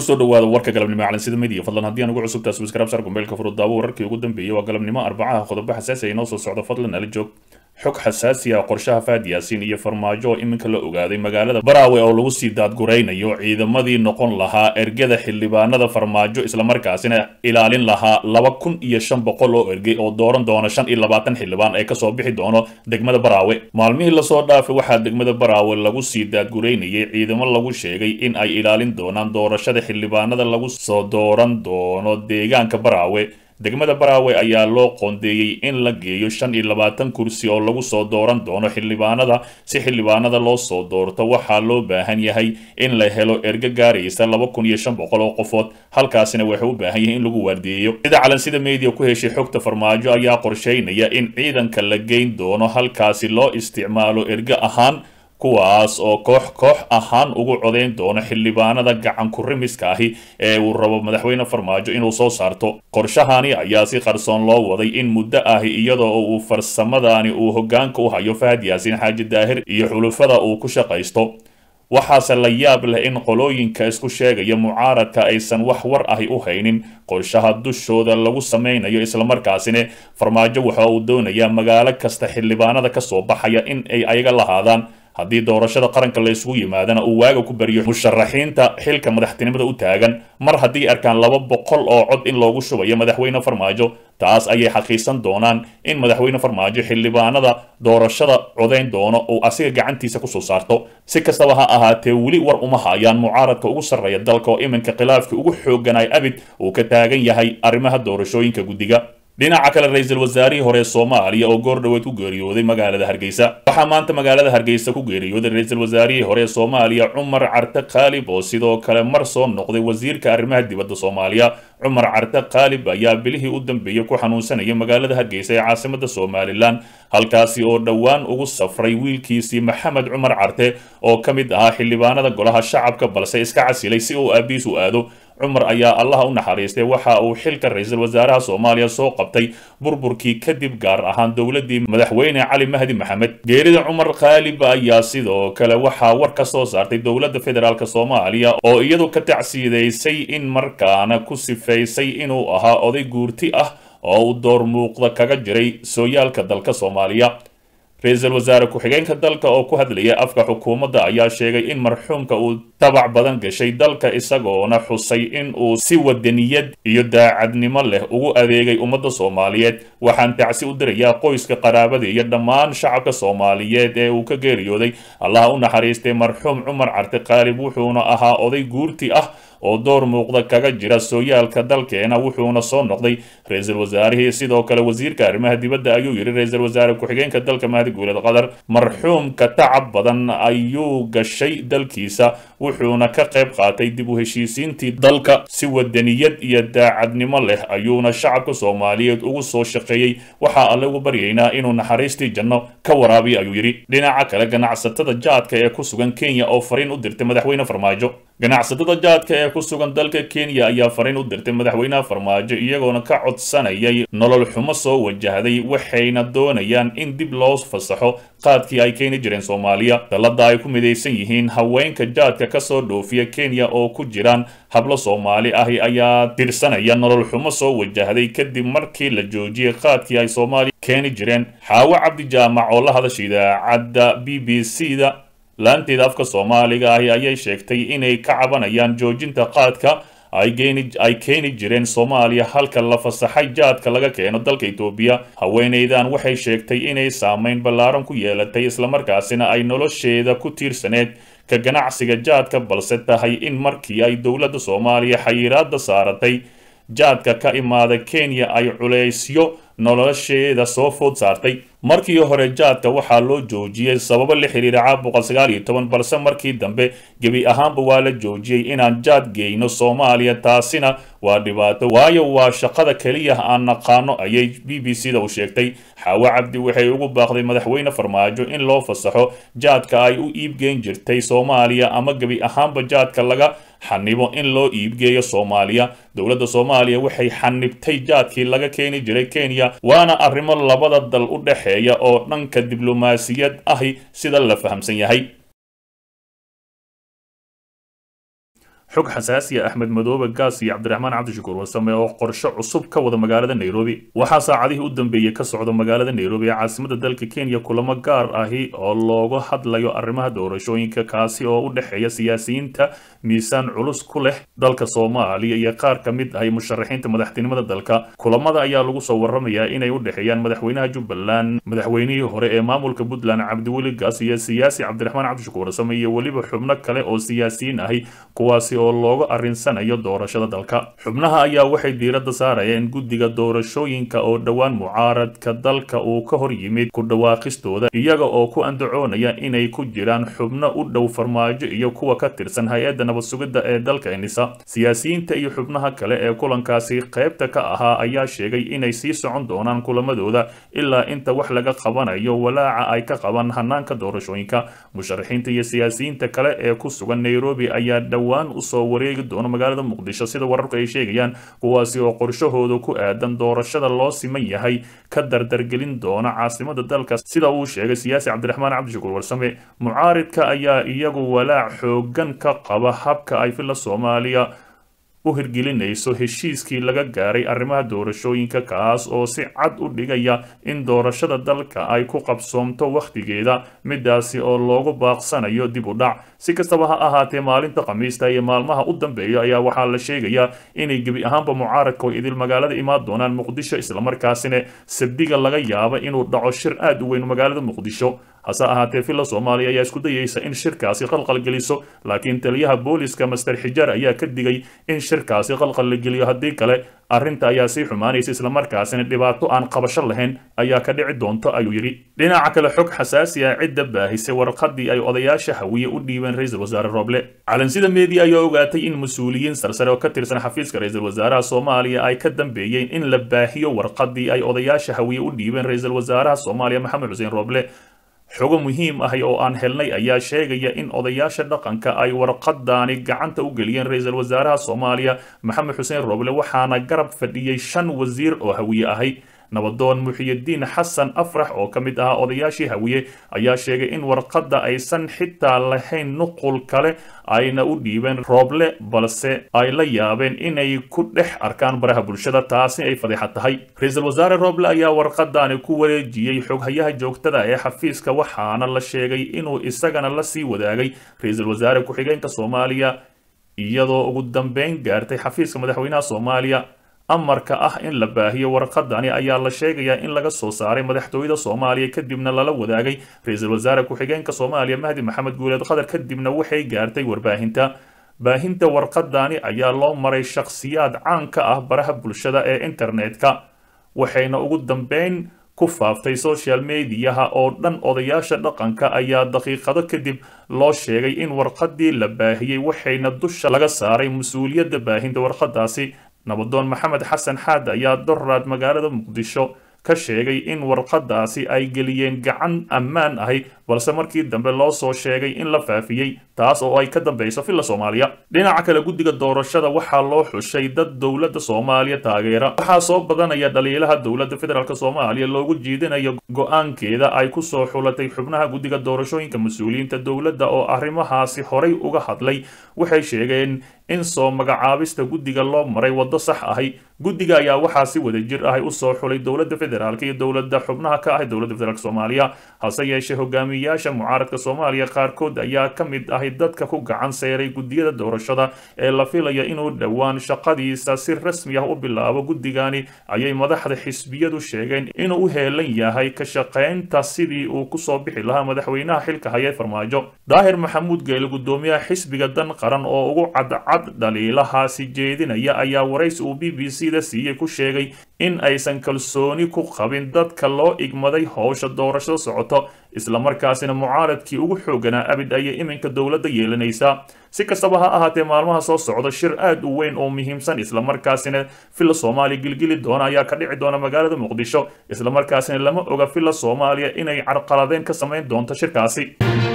kusoo dhawaada warka galabnimo calansida midiya fadlan haddii aan ugu cusubtaa subscribe sar gombeelka furud daawo wararkii ugu dambeeyay waa galabnimo arbacaha qodobo xasaasi ay noo soo socdo fadlan ala joog xog xasaasi ah qorshaha faad yaasiin iyo farmaajo oo iminka la ogaaday magaalada baraawe oo lagu sii daadguraynayo ciidamadii noqon lahaa ergada xildhibaanada farmaajo islamarkaasina ilaalin lahaa laba kun iyo shan boqol oo ergey oo dooran doona shan iyo labaatan xildhibaan ee kasoo bixi doono degmada baraawe maalmihii lasoo dhaafay waxaa degmada baraawe lagu sii daadguraynayay ciidamo lagu sheegay in ay ilaalin doonaan doorashada xildhibaanada lagu soo dooran doono deegaanka baraawe degmada baraawe ayaa loo qoondeeyey in la geeyo shan iyo labaatan kursi oo lagu soo dooran doono xildhibaanada si xildhibaanada loo soo doorto waxaa loo baahan yahay in la helo ergo gaaraysa laba kun iyo shan boqol oo qofood halkaasina waxay u baahan yahay in lagu waardiyeeyo sida calansida media ku heshay xogta farmaajo ayaa qorsheynaya in ciidanka la geyn doono halkaasi loo isticmaalo ergo ahaan kuwaas oo koox koox ahaan ugu codayn doono xildhibaanada gacan kurimiska ahi ee uu rabo madaxweyne farmaajo inuu soo saarto qorshahani ayaa si qarsoon loo waday in muddo ahi iyadoo uu farsamadani uu hogaanka u hayo fahad yaasiin xaaji daahir iyo xulufada uu ku shaqaysto waxaase la yaab leh in qolooyinka isku sheegaya mucaaradka aysan wax war ahi u haynin qorshaha dushooda lagu samaynayo islamarkaasina farmaajo waxa uu doonayaa magaalo kasta xildhibaanada kasoo baxaya in ay ayaga lahaadaan haddii doorashada qaranka la isugu yimaadana uu waaga ku baryo musharaxiinta xilka madaxtinimada u taagan mar haddii arkaan laba boqol oo cod in loogu shubayo madaxweyne farmaajo taas ayay xaqiisan doonaan in madaxweyne farmaajo xildhibaanada doorashada codayn doono uu asiga gacantiisa kusoo saarto si kastaba ha ahaatee weli war uma hayaan mucaaradka ugu sarreeya dalka oo iminka khilaafkii ugu xooganay abid uu ka taagan yahay arrimaha doorashooyinka guddiga dhinaca kale ra-iisul wasaarihii hore soomaaliya oo goor dhoweed ku geeriyooday magaalada hargeysa waxaa maanta magaalada hargeysa ku geeriyooday ra-iisul wasaarihii hore soomaaliya cumar carte khaalib oo sidoo kale mar soo noqday wasiirka arrimaha dibadda soomaaliya cumar carte khaalib ayaa bilihii u dambeeyey ku xanuunsanayay magaalada hargeysa ee caasimada somalilan halkaasi oo dhowaan ugu safray wiilkiisii maxamed cumar carte oo ka mid ahaa xildhibaanada golaha shacabka balse iska casilay si uu aabiis u aado cumar ayaa allaha u naxariistay waxa uu xilka ra-iisul wasaaraha soomaaliya soo qabtay burburkii kadib gaar ahaan dowladii madaxweyne cali mahdi maxamed geerida cumar khaalib ayaa sidoo kale waxaa war ka soo saartay dowladda federaalk soomaaliya oo iyadu ka tacsiidaysay in markaana ku sifaysay inuu ahaa oday guurti ah oo uu door muuqda kaga jiray sooyaalka dalka soomaaliya ra-iisul wasaare ku-xigeenka dalka oo ku hadlaya afka xukuumadda ayaa sheegay in marxuumka uu tabac badan gashay dalka isagoona xusay in uu si wadaniyad iyo daacadnimo leh ugu adeegay ummadda soomaaliyeed waxaan tacsi u dirayaa qoyska qaraabada iyo dhammaan shacabka soomaaliyeed ee uu ka geeriyooday allaha u naxariistay marxuum cumar carte khaalib wuxuuna ahaa oday guurti ah oo door muuqda kaga jira sooyaalka dalkeena wuxuuna soo noqday ra-iisul wasaarihii sidoo kale wasiirka arrimaha dibadda ayuu yidhi ra-iisul wasaare ku-xigeenka dalka mahdi guuled qatar marxuumka tacab badan ayuu gashay dalkiisa wuxuuna ka qayb qaatay dib u heshiisiintii dalka si wadaniyad iyo daacadnimo leh ayuuna shacabka soomaaliyeed ugu soo shaqeeyey waxaa alle ugu baryaynaa inuu naxariistii janno ka waraabiyo ayuu yidhi dhinaca kale ganacsatada jaadka ee ku sugan kenya oo fariin u dirtay madaxweyne farmaajo ganacsatada jaadka ee ku sugan dalka kenya ayaa fariin u dirtay madaxweynaha farmaajo iyagoona ka codsanayay nolol xumo soo wajahday waxayna doonayaan in dib loo fasaxo qaadkii ay keeni jireen soomaaliya dallada ay ku midaysan yihiin haweenka jaadka kasoo dhoofiya kenya oo ku jiraan hablo soomaali ahi ayaa tirsanaya nolol xumo soo wajahday kadib markii la joojiyey qaadkii ay soomaaliya keeni jireen xaawo cabdi jaamac oo la hadasha idaacadda b b c da laanteeda afka soomaaliga ahi ayay sheegtay inay ka cabanayaan joojinta qaadka ay keeni jireen soomaaliya halka la fasaxay jaadka laga keeno dalka etoobiya haweenaydan waxay sheegtay inay saameyn ballaaran ku yeelatay islamarkaasina ay nolosheeda ku tiirsaneed ka ganacsiga jaadka balse tahay in markii ay dowladda soomaaliya xayiraada saaratay jaadka ka imaada kenya ay culeysyo nolosheeda soo food saartay markii hore jaadka waxaa loo joojiyey sababo la xiriira caabuqa sagaal iyo toban balse markii dambe gebi ahaanba waa la joojiyey inaan jaad geyno soomaaliya taasina waa dhibaato waayo waa shaqada keliya aan naqaano ayay b b c da u sheegtay xaawo cabdi waxay ugu baaqday madaxweyne farmaajo in loo fasaxo jaadka ay u iibgeyn jirtay soomaaliya ama gebi ahaanba jaadka laga xanibo in loo iibgeeyo soomaaliya dowladda soomaaliya waxay xanibtay jaadkii laga keeni jiray kenya waana arrimo labada dal u dhexeeya oo dhanka diblomaasiyad ahi sida la fahamsan yahay xog xasaasiya axmed madoobe gaas iyo cabdiraxmaan cabdishakuur warsame oo qorshe cusub ka wada magaalada nairobi waxaa saacadihii u dambeeyey ka socda magaalada nairobi ee caasimada dalka kenya kulamo gaar ahi oo looga hadlayo arrimaha doorashooyinka kaasi oo u dhexeeya siyaasiyiinta miisaan culus ku leh dalka soomaaliya iyo qaar ka mid ahi musharaxiinta madaxtinimada dalka kulamada ayaa lagu soo waramayaa inay u dhexeeyaan madaxweynaha jubbaland madaxweynihii hore ee maamulka puntland cabdiweli gaas iyo siyaasi cabdiraxmaan cabdishakuur warsame iyo weliba xubno kale oo siyaasiyiin ahi kuwaasi oo looga arrinsanayo doorashada dalka xubnaha ayaa waxay diiradda saarayeen guddiga doorashooyinka oo dhowaan mucaaradka dalka uu ka hor yimid ku dhawaaqistooda iyaga oo ku andacoonaya inay ku jiraan xubno u dhow farmaajo iyo kuwa ka tirsan hay-adda nabad sugidda ee dalka enisa siyaasiyiinta iyo xubnaha kale ee kulankaasi qaybta ka ahaa ayaa sheegay inay sii socon doonaan kulamadooda ilaa inta wax laga qabanayo walaaca ay ka qabaan hanaanka doorashooyinka musharaxiinta iyo siyaasiyiinta kale ee ku sugan nairobi ayaa dhowaan usoo wareegi doona magaalada muqdisho sida wararku ay sheegayaan kuwaasi oo qorshahooda ku aadan doorashada loo siman yahay ka dardargelin doona caasimada dalka sida uu sheegay siyaasi cabdiraxmaan cabdishakuur warsame mucaaridka ayaa iyagu walaac xoogan ka qaba habka ay filla soomaaliya u hirgelinayso heshiiskii laga gaaray arrimaha doorashooyinka kaas oo si cad u dhigaya in doorashada dalka ay ku qabsoomto wakhtigeeda midaasi oo loogu baaqsanayo dib u dhac si kastaba ha ahaatee maalinta khamiista iyo maalmaha u dambeeya ayaa waxaa la sheegayaa inay gebi ahaanba mucaaradka oo idil magaalada imaan doonaan muqdisho islamarkaasina sabdiga laga yaaba inuu dhaco shir aad u weyn magaalada muqdisho hase ahaatee villa soomaaliya ayaa isku dayeysa in shirkaasi qalqal geliso laakiin taliyaha booliska master xijaar ayaa ka digay in shirkaasi qalqal la geliyo haddii kale arrinta ayaa sii xumaanaysa islamarkaasina dhibaato aan qabasho lahayn ayaa ka dhici doonto ayuu yidhi dhinaca kale xog xasaasi ah cidda baahisay warqadii ay odayaasha hawiye u dhiibeen ra-iisul wasaare roble calansida media ayaa ogaatay in mas-uuliyiin sarsare oo ka tirsan xafiiska ra-iisul wasaaraha soomaaliya ay ka dambeeyeen in la baahiyo warqadii ay odayaasha hawiye u dhiibeen ra-iisul wasaaraha soomaaliya maxamed xuseen roble xogo muhiim ahi oo aan helnay ayaa sheegaya in odayaasha dhaqanka ay warqadaani gacanta u geliyeen ra-iisul wasaaraha soomaaliya maxamed xuseen roble waxaana garab fadhiyey shan wasiir oo hawiye ahay nabadoon muxiyidiin xasan afrax oo ka mid ahaa odayaashii hawiye ayaa sheegay in warqadda aysan xitaa lahayn nuqul kale ayna u dhiibeen rooble balse ay la yaabeen inay ku dhex arkaan baraha bulshada taasi ay fadeexa tahay ra-iisul wasaare rooble ayaa warqadaani ku wareejiyey xoghayaha joogtada ee xafiiska waxaana la sheegay inuu isagana la sii wadaagay ra-iisul wasaare ku-xigeenka soomaaliya iyadoo ugu dambeyn gaartay xafiiska madaxweynaha soomaaliya amarka ah in la baahiyo warqadani ayaa la sheegayaa in laga soo saaray madaxtooyada soomaaliya kadibna lala wadaagay ra-iisul wasaare ku-xigeenka soomaaliya mahdi maxamed guuleed qadar kadibna waxay gaartay warbaahinta baahinta warqadani ayaa loo maray shakhsiyaad caan ka ah baraha bulshada ee internetka waxayna ugu dambeyn ku faaftay social mediyaha oo dhan odayaasha dhaqanka ayaa daqiiqado kadib loo sheegay in warqadii la baahiyey waxayna dusha laga saaray mas-uuliyadda baahinta warqadaasi nabadoon maxamed xasan xaad ayaa doraad magaalada muqdisho ka sheegay in warqadaasi ay geliyeen gacan ammaan ahi balse markii dambe loo soo sheegay in la faafiyey taas oo ay ka dambeyso villa soomaaliya dhinaca kale guddiga doorashada waxaa loo xushay dad dowladda soomaaliya taageera waxaa soo badanaya dhaliilaha dowladda federaalk soomaaliya loogu jiidinayo go-aankeeda ay ku soo xulatay xubnaha guddiga doorashooyinka mas-uuliyiinta dowladda oo arrimahaasi horay uga hadlay waxay sheegeen in soo magacaabista guddiga loo maray waddo sax ahi guddiga ayaa waxaa si wada jir ahi usoo xulay dowladda federaalk iyo dowladda xubnaha ka ahi dowladda federaalk soomaaliya hase yeeshee hogaamiyayaasha mucaaradka soomaaliya qaarkood ayaa ka mid ahi dadka ku gacan seeray guddiyada doorashada ee la filaya inuu dhowaan shaqadiisa si rasmi ah u bilaabo guddigani ayay madaxda xisbiyadu sheegeen inuu u heelan yahay ka shaqaynta sidii uu kusoo bixi lahaa madaxweynaha xilka haya farmaajo daahir maxamuud geele guddoomiyaha xisbiga dan qaran oo ugu cadcad dhaliilahaasi jeedinaya ayaa waraysi uu b b c da siiyey ku sheegay in aysan kalsooni ku qabin dadka loo igmaday howsha doorashada socoto islamarkaasina mucaaradkii ugu xooganaa abid ayay iminka dowladda yeelanaysaa si kastaba ha ahaatee maalmaha soo socda shir aad u weyn oo muhiimsan islamarkaasina villa soomaaliya gilgili doona ayaa ka dhici doona magaalada muqdisho islamarkaasina lama oga villa soomaaliya inay carqaladeen ka samayn doonto shirkaasi